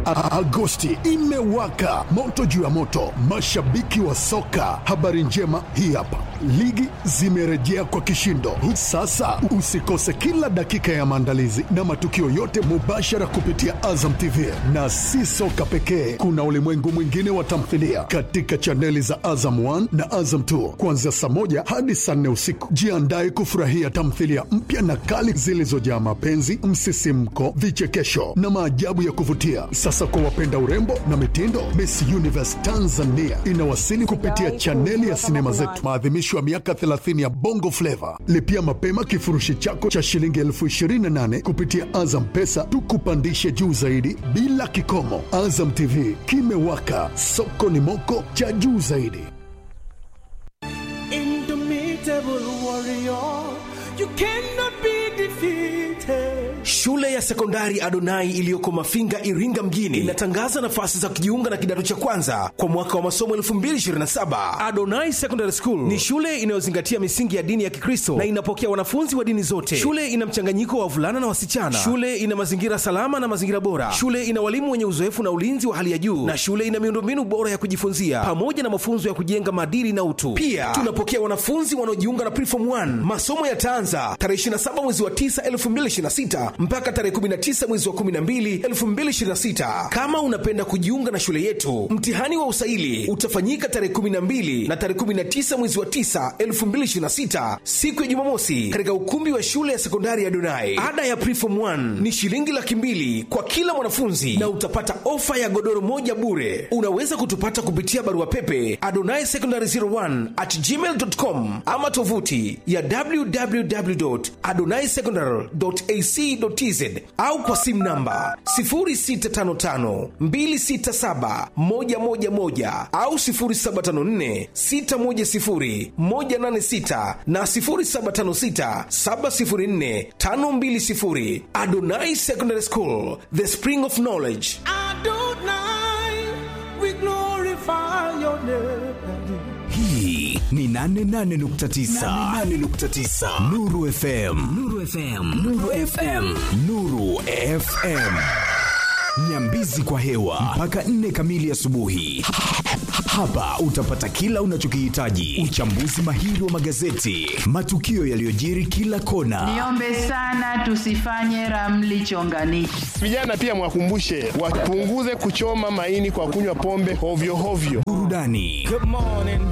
A- Agosti imewaka moto juu ya moto, mashabiki wa soka. Habari njema hii hapa, ligi zimerejea kwa kishindo. Sasa usikose kila dakika ya maandalizi na matukio yote mubashara kupitia Azam TV, na si soka pekee, kuna ulimwengu mwingine wa tamthilia katika chaneli za Azam 1 na Azam 2 kuanzia saa moja hadi saa nne usiku. Jiandae kufurahia tamthilia mpya na kali zilizojaa mapenzi, msisimko, vichekesho na maajabu ya kuvutia. Sasa kwa wapenda urembo na mitindo, Miss Universe Tanzania inawasili kupitia chaneli ya sinema zetu, maadhimisho ya miaka 30 ya Bongo Flava. Lipia mapema kifurushi chako cha shilingi elfu 28 kupitia Azam Pesa, tukupandishe juu zaidi bila kikomo. Azam TV kimewaka, soko ni moko cha juu zaidi. Indomitable warrior, you cannot be defeated. Shule ya sekondari Adonai iliyoko Mafinga, Iringa mjini inatangaza nafasi za kujiunga na kidato cha kwanza kwa mwaka wa masomo 2027. Adonai Secondary School ni shule inayozingatia misingi ya dini ya Kikristo na inapokea wanafunzi wa dini zote. Shule ina mchanganyiko wa wavulana na wasichana. Shule ina mazingira salama na mazingira bora. Shule ina walimu wenye uzoefu na ulinzi wa hali ya juu, na shule ina miundombinu bora ya kujifunzia pamoja na mafunzo ya kujenga maadili na utu. Pia tunapokea wanafunzi wanaojiunga na Preform 1. Masomo yataanza tarehe 27 mwezi wa 9 2026 mpaka tarehe 19 mwezi wa 12 2026. Kama unapenda kujiunga na shule yetu, mtihani wa usaili utafanyika tarehe 12 na tarehe 19 mwezi wa 9 2026, siku ya Jumamosi, katika ukumbi wa shule ya sekondari ya Donai. Ada ya Preform 1 ni shilingi laki mbili kwa kila mwanafunzi na utapata ofa ya godoro moja bure. Unaweza kutupata kupitia barua pepe adonai secondary 01 at gmail.com ama tovuti ya www.adonaisecondary.ac.tz au kwa simu namba 0655267111 au 0754610186 na 0756704520. Adonai Secondary School, the spring of knowledge. Adonai, we glorify your name. hii ni 88.9 nuru fm nuru fm nuru fm nuru fm nyambizi kwa hewa mpaka 4 kamili asubuhi hapa utapata kila unachokihitaji uchambuzi mahiri wa magazeti matukio yaliyojiri kila kona Niombe sana tusifanye ramli chonganishi. Vijana pia mwakumbushe wapunguze kuchoma maini kwa kunywa pombe hovyo hovyo. burudani Good morning.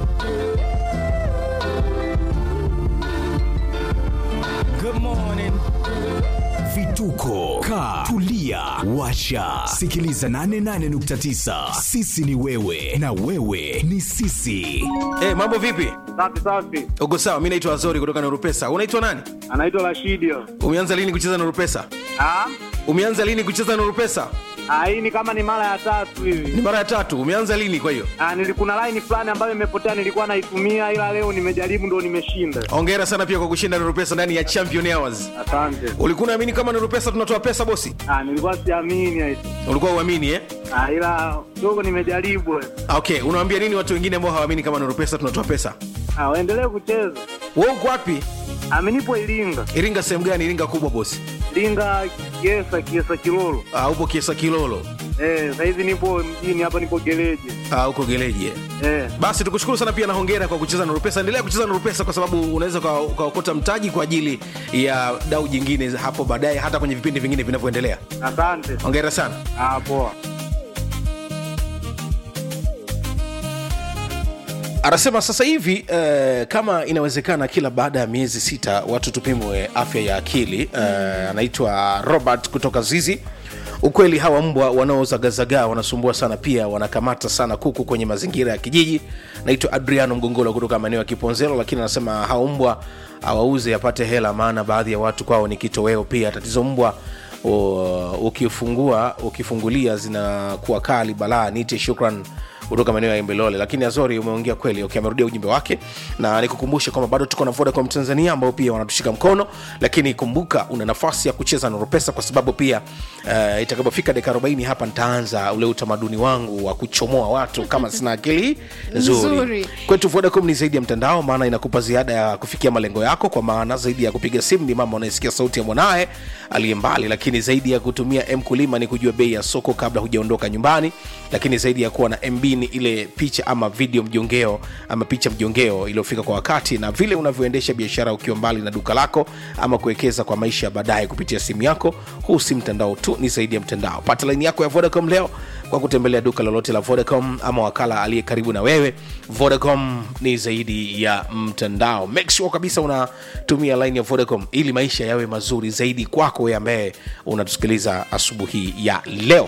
Good morning. vituko ka tulia washa sikiliza 88.9 sisi ni wewe na wewe ni sisi Eh, mambo vipi? Safi safi, Uko sawa? Mi naitwa Azori kutoka Nurupesa. Unaitwa nani? anaitwa Rashidio. Umeanza lini kucheza Nurupesa? Ah, Umeanza lini kucheza Nurupesa? ah, hii ni kama ni mara ya tatu Ni hivi. mara ya tatu. Umeanza lini kwa hiyo? Ah, nilikuna line fulani ambayo imepotea, nilikuwa naitumia, ila leo nimejaribu ndo nimeshinda. Hongera sana pia kwa kushinda Nurupesa ndani ya Champion Hours. Asante. Ulikuwa unaamini kama Nurupesa tunatoa pesa bosi? Ah, nilikuwa siamini eti. Ulikuwa uamini eh? Ah, ila kidogo nimejaribu. Ah, Okay, unawaambia nini watu wengine ambao hawaamini kama Nurupesa tunatoa pesa? Ah, waendelee kucheza. Wewe uko wapi? Ah, mimi nipo Iringa. Iringa sehemu gani? Iringa kubwa bosi. Iringa Kiesa, Kiesa Kilolo. Ah, upo Kiesa Kilolo. Eh, sasa hivi nipo mjini hapa, nipo gereji. Ah, uko Geleji. eh. Eh, Basi tukushukuru sana pia na hongera kwa kucheza Nurupesa. Endelea kucheza Nurupesa kwa sababu unaweza uka- ukaokota mtaji kwa ajili ya dau jingine hapo baadaye, hata kwenye vipindi vingine vinavyoendelea. asante. Hongera sana. Ah, poa. anasema sasa hivi eh, kama inawezekana kila baada ya miezi sita watu tupimwe afya ya akili eh, anaitwa robert kutoka zizi ukweli hawa mbwa wanaozagazagaa wanasumbua sana pia wanakamata sana kuku kwenye mazingira ya kijiji naitwa adriano mgongolo kutoka maeneo ya kiponzelo lakini anasema hao mbwa awauze apate hela maana baadhi ya watu kwao ni kitoweo pia tatizo mbwa o, ukifungua ukifungulia zinakuwa kali balaa nite shukran kutoka maeneo ya Imbelole. Lakini Azori, umeongea kweli, okay, amerudia ujumbe wake, na nikukumbushe kwamba bado tuko na Vodacom Tanzania ambao pia wanatushika mkono, lakini kumbuka una nafasi ya kucheza Nuru Pesa kwa sababu pia uh, itakapofika dakika 40 hapa nitaanza ule utamaduni wangu wa kuchomoa watu kama sina akili nzuri. Nzuri. Kwetu Vodacom ni zaidi ya mtandao, maana inakupa ziada ya kufikia malengo yako, kwa maana zaidi ya kupiga simu ni mama unayesikia sauti ya mwanaye aliye mbali, lakini zaidi ya kutumia mkulima ni kujua bei ya soko kabla hujaondoka nyumbani, lakini zaidi ya kuwa na MB ni ile picha ama video mjongeo ama picha mjongeo iliyofika kwa wakati, na vile unavyoendesha biashara ukiwa mbali na duka lako ama kuwekeza kwa maisha ya baadaye kupitia simu yako. Huu si mtandao tu, ni zaidi ya mtandao. Pata laini yako ya Vodacom leo kwa kutembelea duka lolote la Vodacom ama wakala aliye karibu na wewe. Vodacom ni zaidi ya mtandao. Make sure kabisa unatumia line ya Vodacom ili maisha yawe mazuri zaidi kwako wewe ambaye unatusikiliza asubuhi ya leo.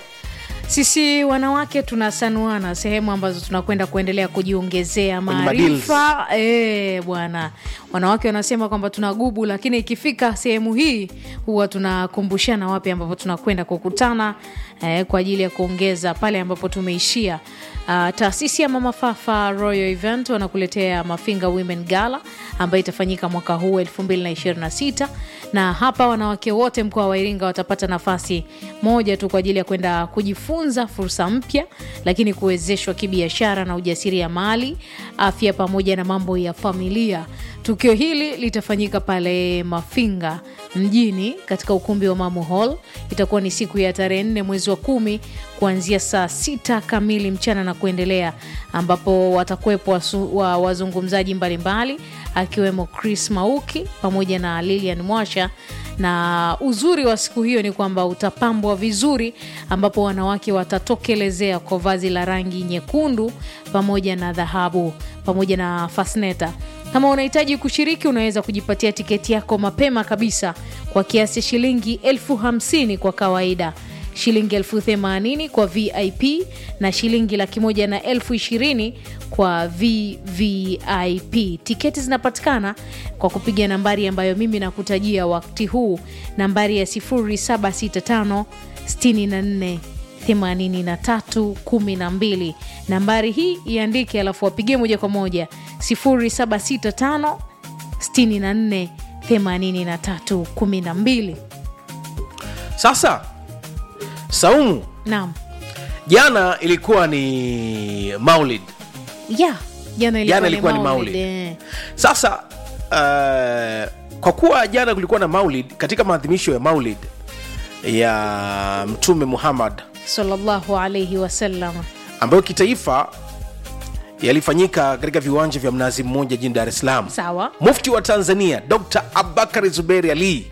sisi wanawake tunasanuana sehemu ambazo tunakwenda kuendelea kujiongezea Kwenye maarifa e, bwana wanawake wanasema kwamba tuna gubu lakini ikifika sehemu hii huwa tunakumbushana wapi ambapo tunakwenda kukutana eh, kwa ajili ya kuongeza pale ambapo tumeishia Uh, taasisi ya Mama Fafa Royal Event wanakuletea Mafinga Women Gala ambayo itafanyika mwaka huu 2026 na hapa wanawake wote mkoa wa Iringa watapata nafasi moja tu kwa ajili ya kwenda kujifunza fursa mpya, lakini kuwezeshwa kibiashara na ujasiriamali, afya pamoja na mambo ya familia. Tukio hili litafanyika pale Mafinga mjini katika ukumbi wa Mamu Hall. Itakuwa ni siku ya tarehe nne mwezi wa kumi kuanzia saa sita kamili mchana na kuendelea, ambapo watakuwepo wasu- wa- wazungumzaji mbalimbali akiwemo Chris Mauki pamoja na Lilian Mwasha na uzuri wa siku hiyo ni kwamba utapambwa vizuri, ambapo wanawake watatokelezea kwa vazi la rangi nyekundu pamoja na dhahabu pamoja na fasneta. Kama unahitaji kushiriki, unaweza kujipatia tiketi yako mapema kabisa kwa kiasi cha shilingi elfu hamsini kwa kawaida shilingi elfu themanini kwa vip na shilingi laki moja na elfu ishirini kwa vvip tiketi zinapatikana kwa kupiga nambari ambayo mimi nakutajia wakati huu nambari ya 0765 64 83 12 nambari hii iandike alafu wapigie moja kwa moja 0765 64 83 12 Sasa Saumu, naam jana ilikuwa ni Maulid. ya jana ilikuwa, Jana ilikuwa ni Maulid, Maulid. eh. Sasa uh, kwa kuwa jana kulikuwa na Maulid, katika maadhimisho ya Maulid ya Mtume Muhammad sallallahu alaihi wasallam ambayo kitaifa yalifanyika katika viwanja vya Mnazi Mmoja jijini Dar es Salaam. sawa Mufti wa Tanzania Dr. Abubakar Zuberi Ali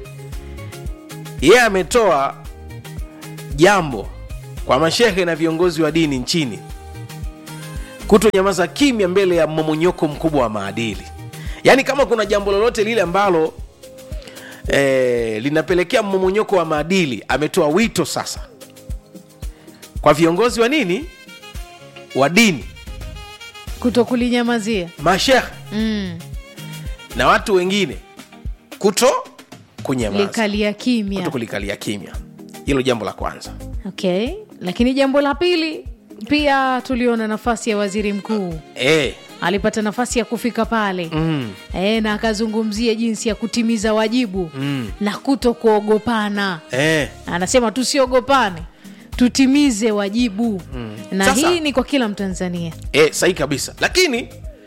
yeye ametoa jambo kwa mashehe na viongozi wa dini nchini kutonyamaza kimya mbele ya mmomonyoko mkubwa wa maadili. Yaani, kama kuna jambo lolote lile ambalo eh, linapelekea mmomonyoko wa maadili, ametoa wito sasa kwa viongozi wa nini, wa dini, kuto kulinyamazia mashehe mm. na watu wengine kuto kunyamaza likalia kimya kuto kulikalia kimya. Hilo jambo la kwanza. okay lakini jambo la pili pia tuliona nafasi ya waziri mkuu E, alipata nafasi ya kufika pale mm, e, na akazungumzia jinsi ya kutimiza wajibu mm, na kuto kuogopana e, anasema tusiogopane tutimize wajibu mm. na Sasa- hii ni kwa kila mtanzania e, sahi kabisa, lakini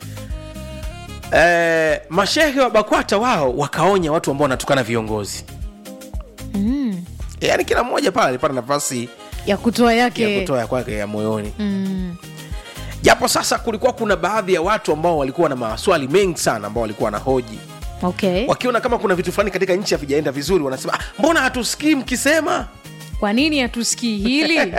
e, mashehe wa BAKWATA wao wakaonya watu ambao wanatukana viongozi mm. e, yani kila mmoja pale alipata nafasi ya kutoa yake ya kutoa ya kwake ya moyoni mm. japo sasa kulikuwa kuna baadhi ya watu ambao walikuwa na maswali mengi sana ambao walikuwa na hoji okay wakiona kama kuna vitu fulani katika nchi havijaenda vizuri wanasema ah, mbona hatusikii mkisema kwa nini hatusikii hili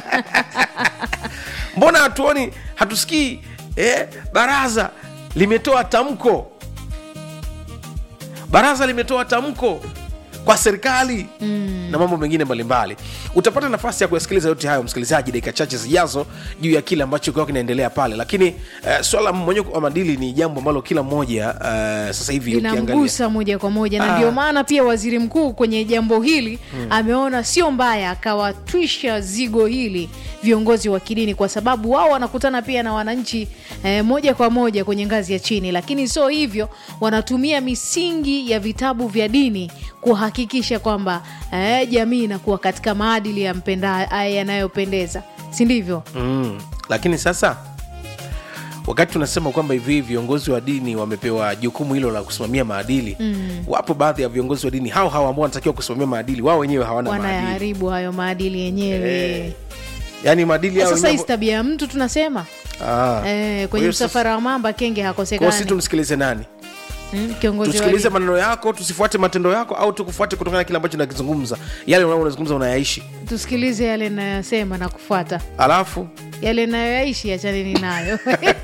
mbona hatuoni hatusikii eh, baraza limetoa tamko baraza limetoa tamko kwa serikali mm. na mambo mengine mbalimbali utapata nafasi ya kuyasikiliza yote hayo msikilizaji dakika chache zijazo juu ya kile ambacho kiwa kinaendelea pale lakini uh, swala mmonyoko wa madili ni jambo ambalo kila mmoja uh, sasa hivi ukiangalia linamgusa moja kwa moja na Ah. ndio maana pia waziri mkuu kwenye jambo hili ameona sio mbaya akawatwisha zigo hili viongozi wa kidini kwa sababu wao wanakutana pia na wananchi eh, moja kwa moja kwenye ngazi ya chini lakini sio hivyo wanatumia misingi ya vitabu vya dini kuhakikisha kwamba eh, jamii inakuwa katika maadili ya mpenda eh, yanayopendeza si ndivyo mm. lakini sasa wakati tunasema kwamba hivi viongozi wa dini wamepewa jukumu hilo la kusimamia maadili mm. wapo baadhi ya viongozi wa dini hao hao ambao wanatakiwa kusimamia maadili wao wenyewe hawana maadili wanayaharibu hayo maadili yenyewe Eh, yaani maadili yao sasa wenyewe- hii tabia ya mtu tunasema Ah. eh, Kwa kwenye hiyo sasa- msafara wa mamba kenge kwa hiyo si hakosekani tumsikilize nani mm, kiongozi wa tusikilize dini. maneno yako tusifuate matendo yako au tukufuate kutokana na kile ambacho nakizungumza yale unao unazungumza unayaishi tusikilize yale nayosema na kufuata alafu yale nayoyaishi achaneni nayo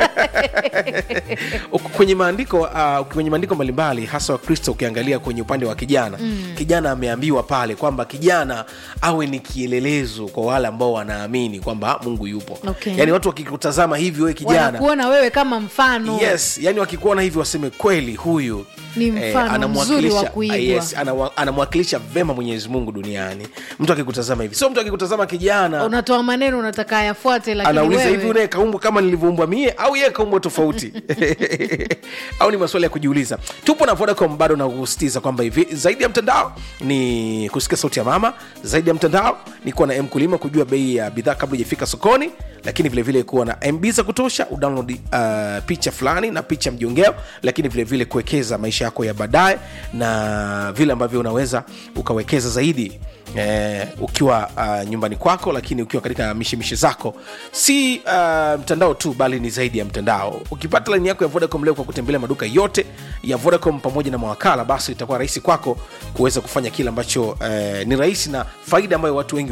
Uku- kwenye maandiko uh, kwenye maandiko mbalimbali hasa wakristo ukiangalia kwenye upande wa kijana mm. kijana ameambiwa pale kwamba kijana awe ni kielelezo kwa wale ambao wanaamini kwamba mungu yupo Okay. yaani watu wakikutazama hivi wewe kijana wanakuona wewe kama mfano yes yani wakikuona hivi waseme kweli huyu Ni mfano mzuri wa anamwakilisha- kuigwa. yes, anawa- anamwakilisha vema mwenyezi mungu duniani mtu akikutazama hivi sio mtu akikutazama kijana unatoa maneno unataka ayafuate lakini anauliza hivi wewe unaye kaumbwa kama nilivyoumbwa mie au yeye kaumbwa tofauti au ni maswali ya kujiuliza tupo na vodacom bado na kusitiza kwamba hivi zaidi ya mtandao ni kusikia sauti ya mama zaidi ya mtandao ni kuwa na mkulima kujua bei ya bidhaa kabla ijafika sokoni lakini vilevile kuwa na mb za kutosha udownload uh, picha fulani na picha mjongeo lakini vilevile kuwekeza maisha yako ya baadaye na vile ambavyo unaweza ukawekeza zaidi eh, ukiwa uh, nyumbani kwako lakini ukiwa katika mishemishe zako si uh, mtandao tu bali ni zaidi ya mtandao ukipata laini yako ya vodacom leo kwa kutembelea maduka yote ya vodacom pamoja na mawakala basi itakuwa rahisi kwako kuweza kufanya kile ambacho eh, ni rahisi na faida ambayo watu wengi